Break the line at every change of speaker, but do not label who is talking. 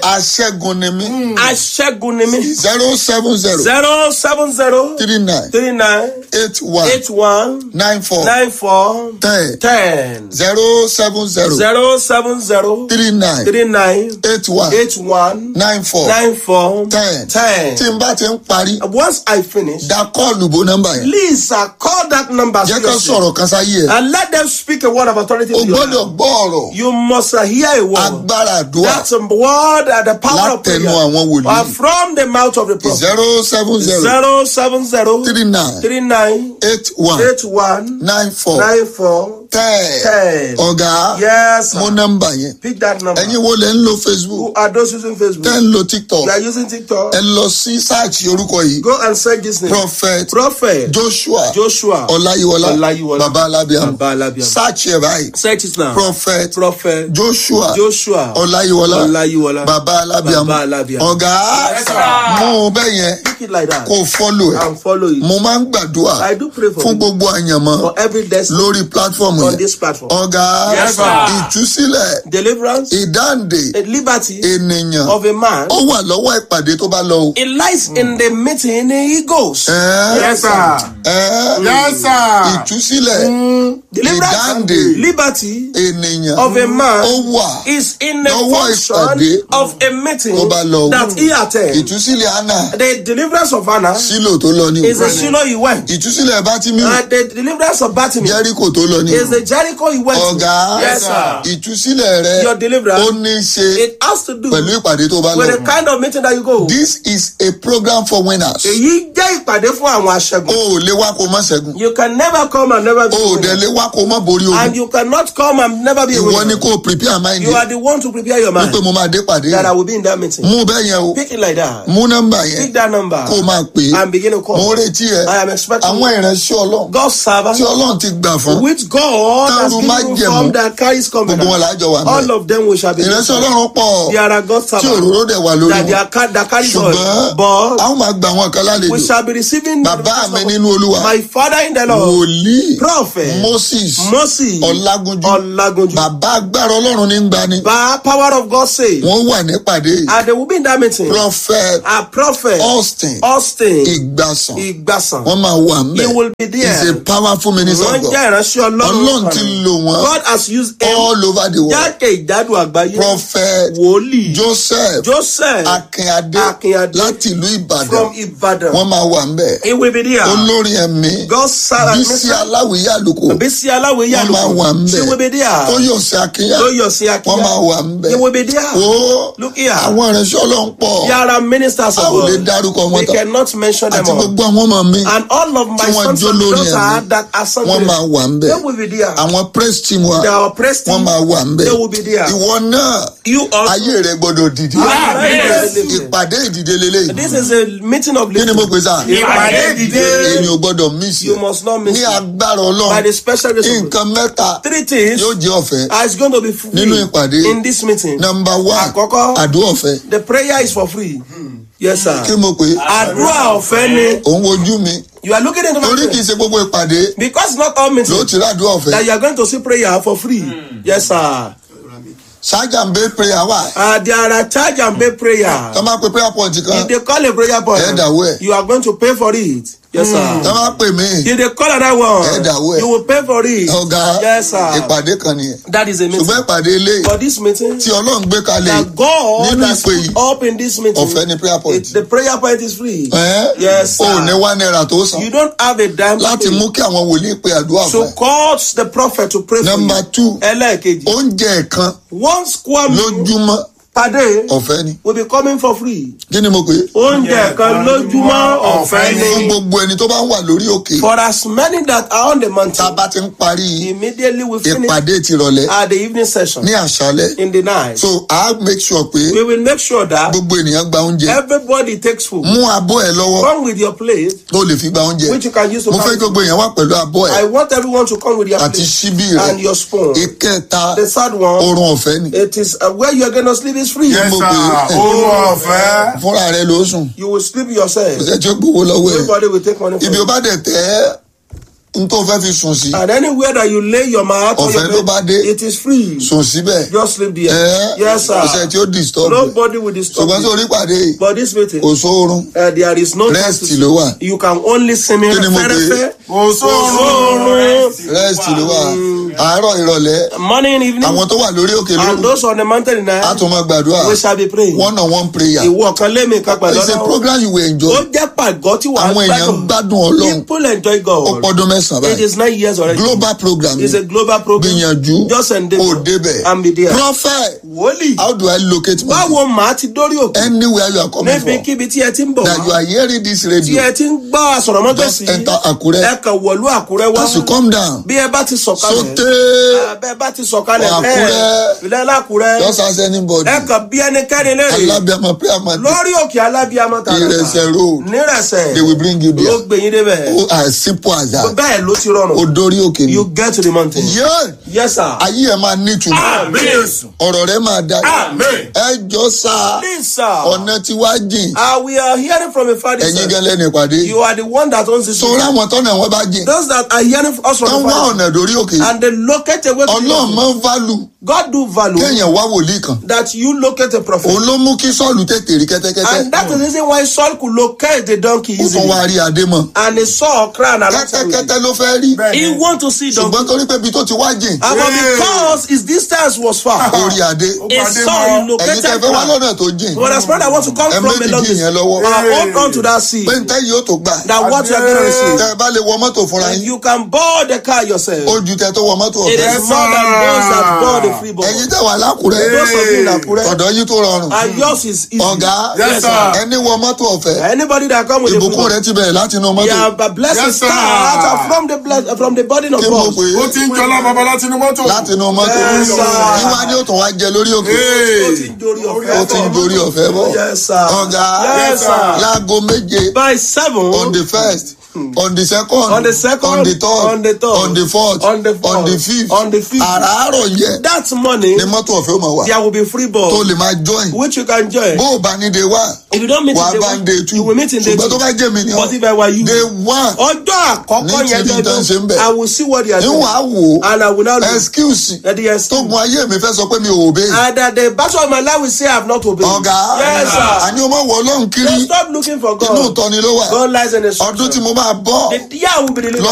aṣẹ́gun ni mí
aṣẹ́gun ni mí.
zero seven zero
zero seven zero
three nine
three nine
eight one
eight one
nine four
nine four
ten
ten
zero seven zero
zero seven zero
three nine
three nine
eight one
eight one
nine four
nine four
ten
ten.
tí n bá ti ń parí
Once I finish,
da kọ́ọ̀lù bó nọ́mbà yẹn
please uh, call that number
jẹ́ ká
seriously
sọ̀rọ̀ kan sáyé ẹ̀
and let them speak a word of authority
o
to you.
gbọ́dọ̀ gbọ́ ọ̀rọ̀
You must uh, hear a word.
agbára àdúrà
That's a word at the power of prayer.
látẹnu àwọn wòlíì
Uh, from the mouth of the prophet.
zero seven zero
Zero seven zero
three nine
three nine
eight one
eight one
nine four
nine four
ten
ten.
ọ̀gá
Yes, sir.
mo nọ́mbà yẹn
Pick that number.
ẹ̀yin wo lẹ́ ń lo facebook
Who are those using Facebook?
tẹ́ ń lo tiktok
You are using TikTok.
ẹ lọ sí sáàchì orúkọ yìí
Go and search this name.
prophet
Prophet
joshua
Joshua
ọláyíwọlá
Ọláyíwọlá.
baba alábíàmù
Baba Alabiam.
sáàchì ẹ̀ báyìí
Search it now.
prophet
Prophet
joshua
Joshua
ọláyíwọlá
Ọláyíwọlá.
baba alábíàmù
Baba Alabiam.
ọ̀gá
Yes, sir.
mú un bẹ́ẹ̀ yẹn
Pick it like that
kó o fọ́lò ẹ̀
and follow it.
mo máa ń gbàdúrà
I do pray for
fún
you
gbogbo àyànmọ́
for every destiny
lórí platform
on
yẹn
this platform.
ọ̀gá
Yes, sir.
ìtúsílẹ̀
Deliverance,
ìdáǹdè
a liberty
ènìyàn
of a man.
ó wà lọ́wọ́ ìpàdé tó bá lọ o.
It lies in the meeting he goes.
Ẹ́,
Yes, sir.
ẹ́,
Yes, sir.
ìtúsílẹ̀
Deliverance,
ìdáǹdè
liberty
ènìyàn
of a man
ó wà
is in the
lọ́wọ́
function
ìpàdé
of a meeting
tó bá lọ o.
that he attends.
ìtúsílẹ̀ anna
The deliverance of Anna
sílò tó lọ ní
is
o.
a Shiloh he went.
ìtúsílẹ̀ bátìmíù
And the deliverance of Bartimaeus
jẹ́ríkò tó lọ ní
is
o.
the Jericho he went to.
ọ̀gá
Yes, sir.
ìtúsílẹ̀ rẹ
Your deliverance,
ó ní í ṣe
It has to do
pẹ̀lú ìpàdé tó bá
with the
lọ.
kind of meeting that you go.
this is a program for winners.
Èyí jẹ́ ìpàdé fún àwọn
o
aṣẹ́gun.
ò lè wá kó má ṣẹ́gun
You can never come and never be
o ò
a
dẹ̀
winner.
lè wá kó má borí
And
ogun
you cannot come and never be a
ìwọ ni
winner.
kó o prepare mind
You are
yẹn
the one to prepare your mind
wípé mo máa dé pàdé
that I
yẹn
will be in that meeting.
mú bẹ́ẹ̀ yẹn o
Pick it like that.
mú nọ́mbà yẹn
Pick that number
kó o máa pè é
and begin to
mo
call.
ń retí ẹ
I am expecting
àwọn ìránṣẹ́ ọlọ́run
God's servant
tí ọlọ́run ti gbà fún
which God has
Tẹ́rù
given
májẹ̀mú.
from that carries
gbogbo wọn
covenant.
lájọ wà
All
mẹ́
of them we shall be.
ìránṣẹ́ ọlọ́run pọ̀
There are God's
tí
servants
òróró dẹ̀ wà lórí
that they
wọn
are ca- that carries
ṣùgbọ́n
oil. But
àwọn máa gba àwọn kan
we
lálejò
shall be receiving the
bàbá mi
blessing of-
nínú olúwa
my father in the Lord,
wòlíì
prophet
moses
Moses
ọlágúnjú
Olagunju.
bàbá agbára ọlọ́run ní gbani
By power of God say,
wọ́n wà nípàdé yìí
and they will be in that meeting.
prophet
A prophet
austin
Austin
ìgbàsàn
Igbasan.
wọ́n máa wà
He
mbẹ́
will be
he is a
there.
powerful minister
Wọ́n
of God
jẹ́ ìránṣẹ́
ọlọ́run
Ọlọ́run.
ti
kan.
lò wọ́n
God has used him
all over the world
jákèjádò àgbáyé.
prophet
Wòlíì
joseph
Joseph
akínadé
Akínadé
láti ìlú ìbàdàn
from Ibadan.
wọ́n máa wà mbẹ́
He will be there.
olórin ẹ̀mí
God servant.
bísí aláwìyé àlùkò
Bísí aláwẹ̀
wọ́n máa wà
yàlùkù. She will
mbẹ́
be there.
tóyọ̀sí akínyà
Tóyọ̀sí
wọ́n máa
Akínyà.
wà mbẹ́
He will be there.
ó
Look here.
àwọn ìránṣẹ́ ọlọ́run pọ̀
There are ministers
a
of
ò lè
God.
dárúkọ wọn
We
tán
cannot mention them
àti
all.
gbogbo àwọn ọmọ mi
And all of my
Tí wọ́n
sons
jó
and
lórí
daughters
ẹ̀mí.
that are sung
wọ́n máa wà mbẹ́
They will be there.
àwọn praise team wa
They are oppressed.
wọ́n máa wà mbẹ́
They will be there.
ìwọ náà
You also.
ayé rẹ gbọ́dọ̀ dìde
Yes.
ìpàdé ìdìde lélẹ́yìí
This is a meeting of
kí ni mo pè sá
Ìpàdé ìdìde.
èmi ò gbọ́dọ̀ miss
You
ẹ
must not miss
ní
it.
agbára
By
ọlọ́run
the special grace of God.
nǹkan mẹ́ta
Three things
yóò jẹ́ ọ̀fẹ́
are going to be free
Nínú ìpàdé.
in this meeting.
number one
Àkọ́kọ́.
àdúrà ọ̀fẹ́
The prayer is for free. Yes, sir.
kí mo pè é
Àdúrà ọ̀fẹ́ ni.
òun wojú mi
You are looking into my
torí kì í
face.
ṣe gbogbo ìpàdé
Because not all
ló
meetings
ti rí àdúrà ọ̀fẹ́
that you are going to see prayer for free. Yes, sir.
ṣáájà ń bẹ prayer wà
Uh, there are charge and pay prayer.
tó máa pe prayer point kan
If they call a prayer point,
Ẹ dàwó ẹ̀.
you are going to pay for it. Yes, sir.
tó máa pè mí
If they call another one,
Ẹ dàwó ẹ̀.
you will pay for it.
ọ̀gá
Yes, sir.
ìpàdé kan nìyẹn
That is a meeting.
ṣùgbọ́n ìpàdé ilé
For this meeting,
tí ọlọ́run gbé kalẹ̀
that God
nínú
has
ìpè
put
yìí
up in this meeting,
ọ̀fẹ́ ni prayer point
it, the prayer point is free.
ẹ́
Yes,
o ò ní
sir.
wá náírà tó san
You don't have a dime to
láti
pay.
mú kí àwọn wòlíì pe àdúrà fún
So
ẹ.
cause the prophet to pray for
number
you.
two
Ẹlẹ́ẹ̀kejì.
oúnjẹ kan
One square meal
lójúmọ́
per day
ọ̀fẹ́ ni
will be coming for free.
kí ni mo pè é
Oúnjẹ kan lójúmọ́ ọ̀fẹ́
fún
ni.
gbogbo ẹni tó bá ń wà lórí òkè
For as many that are on the
tá a
mountain,
bá ti ń parí
immediately we finish
ìpàdé tìrọ̀lẹ́
at the evening session
ní àṣálẹ́
in the night.
so a make sure pé
We will make sure that
gbogbo ènìyàn gba oúnjẹ
everybody takes food.
mú abọ́ ẹ lọ́wọ́
Come with your plate,
tó lè fi gba oúnjẹ
which you can use to
mo fẹ́
carry
kí gbogbo èèyàn wà pẹ̀lú abọ́ ẹ
I want everyone to come with your
àti
plate
ṣíbí rẹ
and your spoon.
ìkẹta
The third one,
oorun ọ̀fẹ́ ni
it is uh, where you are going to sleep is free.
Yes,
mo
sir.
pè é
Oorun ọ̀fẹ́.
fúnra rẹ ló sùn
You will sleep
kò
yourself.
sẹ́ tí ó gbowó lọ́wọ́ ẹ
Nobody will take money from
ibi
you.
ó bá dẹ̀ tẹ́ n tó fẹ́ fi sùn sí
And anywhere that you lay your mouth on
Ọ̀fẹ́ ló
your
bá
bed,
dé.
it is free.
sùn síbẹ̀
Just sleep there.
ẹ
Yes,
kò sẹ́ni tí
sir.
ó disturb ẹ.
Nobody will disturb
ṣùgbọ́n sí
you.
orí pàdé yìí
But this meeting,
kò sóorun
uh, there is no
Rest
justice.
ló wà.
You can only see me
Kí ni mo pè é?
fẹ́rẹ́fẹ́.
kò sóorun.
rest ló wà àárọ̀ ìrọ̀lẹ́
Morning, evening.
àwọn tó wà lórí òkè
And
lóru
those on the mountain in
á
night,
tún máa gbàdúrà
we shall be praying.
one on one prayer
Ìwọ kan lé mi kan pẹ̀lú
it's a
Ọlọ́run.
program you will enjoy
Ó jẹ́ pàgọ́ tí wàá
àwọn èèyàn gbádùn ọlọ́run
People enjoy
ó
God.
pọ́dún mẹ́sàn-án
It
báyìí
is nine years already.
global program
It's a global program.
gbìyànjú
Just endeavor
kò débẹ̀
and be there.
prophet
Wòlíì.
how do I locate my
Báwo màá ti dórí òkè?
anywhere you are coming from
Níbikíbi tí ẹ ti ń bọ̀
that you
wá.
are hearing this
Tí
radio
ẹ ti ń gbọ́ àsọ̀rọ̀mọ́tò
just
sí.
enter Àkúrẹ́
Ẹ kàn wọ̀lú Àkúrẹ́ wá.
as you come down
Bí ẹ bá ti sọ̀kalẹ̀.
sóté
Bẹ́ẹ̀ bá ti sọ̀kalẹ̀
Àkúrẹ́.
bẹ́ẹ̀. Ilẹ̀ Lákúrẹ́.
just ask anybody
Ẹ kàn bí ẹnikẹ́ni léèrè.
alábíàmọ prayer man
Lórí òkè alábíàmọ́ tààrà.
Ìrẹsẹ̀ road
Nírẹsẹ̀.
they will bring you
Ló
there
gbé yín débẹ̀.
oh as simple as that
Bẹ́ẹ̀ ló ti rọrùn.
o dórí òkè ni
You get to the mountain.
yeah
Yes, sir.
ayé ẹ máa nítumọ̀
Àmín.
ọ̀rọ̀ rẹ máa da
Àmín.
ẹ jọ sá
Please, sir.
ọ̀nà tí wàá jìn
Uh, we are hearing from a father.
ẹ̀yin
sir.
gan lẹ́nu ìpàdé
You are the one that owns this.
sọ̀rọ̀ àwọn tọ́nà wọn bá jìn
Those that are hearing us from
kán
the
wá
father.
ọ̀nà dórí òkè
And they locate a way to
ọlọ́run
you.
máa ń válù
God do value
kéèyàn wá wòlíì kan
that you locate a prophet.
òun ló mú kí sọ́ọ̀lù tètè rí kẹ́tẹ́kẹ́tẹ́
And that is the reason why Saul could locate the donkey
ó tún
easily.
wá rí adé mọ́
And he saw a crown alongside with it.
kẹ́tẹ́kẹ́tẹ́ ló fẹ́ rí
Bẹ́ẹ̀.
He want to see donkey.
ṣùgbọ́n torí pé ibi tó ti wá jìn
And but
Yeah.
because his distance was far,
ó rí adé
he
Pàdé
saw
mọ́.
he
ẹ̀yin tẹ́
located
fẹ́ wá
crown.
lọ́nà tó jìn
But as brother want to come
ẹ
from a
méjì
long
dì yẹn
distance,
lọ́wọ́
uh, hold on to that sea.
pé ntẹ́ yìí ó tó gbà
That what you are going to receive.
tẹ́ ẹ bá lè wọ mọ́tò fúnra
And
yín
you can board the car yourself.
ó ju tẹ́ tó wọ mọ́tò
It
ọ̀fẹ́
is more than those that board the free board.
ẹ̀yin tẹ́ wà lákùrẹ́
Those of you in Akure.
ọ̀dọ̀ yìí tó rọrùn
And yours is easy.
ọ̀gá
Yes, sir.
ẹni wọ mọ́tò ọ̀fẹ́
Anybody that come with the free
ìbùkún
board.
rẹ ti bẹ̀rẹ̀ láti inú mọ́tò
Yeah, but blessing
Yes, sir.
start from the bless, from the burden of
kí mo
God.
pè
ó
é
ti ń jọlá bàbá láti inú mọ́tò.
láti inú mọ́tò
Yes, sir.
yíwá ni ó tún wá jẹ lórí òkè
Hey.
Ó ti ń dorí
ó
ọ̀fẹ́
ti ń
bọ̀.
dorí ọ̀fẹ́ bọ̀
Yes, sir.
ọ̀gá
Yes, sir.
láago méje
By seven.
on the first on the second
On the second,
on the third
on the third,
on the fourth
on the fourth,
on the fifth
on the fifth.
àràárọ̀ yẹ
That morning,
ni mọ́tò ọ̀fẹ́ ó máa wà
there will be free
tó
ball,
lè máa join
which you can join.
bó o bá ní day one
If you don't meet
wàá
in
bá ń day
day
two
one, you will meet in day
ṣùgbọ́n tó
two.
bá jẹ́ mi ni
But
ọ́
if I were you,
day one
ọjọ́ àkọ́kọ́
Ní
yẹn
tí nǹkan ṣe ń bẹ̀.
gẹ́gẹ́ I will see what they are
ní
doing.
wàá wò ó
And I will now look
excuse
at the excuse.
tógun ayé mi fẹ́ sọ pé mi ò obey
And that the battle of my life will say I have not obeyed.
ọ̀gá
Yes, sir.
àní o máa wọ ọlọ́run kiri
Don't stop looking for
inú
God.
ìtọ́ni ló wà
God lies in his
ọdún tí mo máa bọ́
The year will be delivered.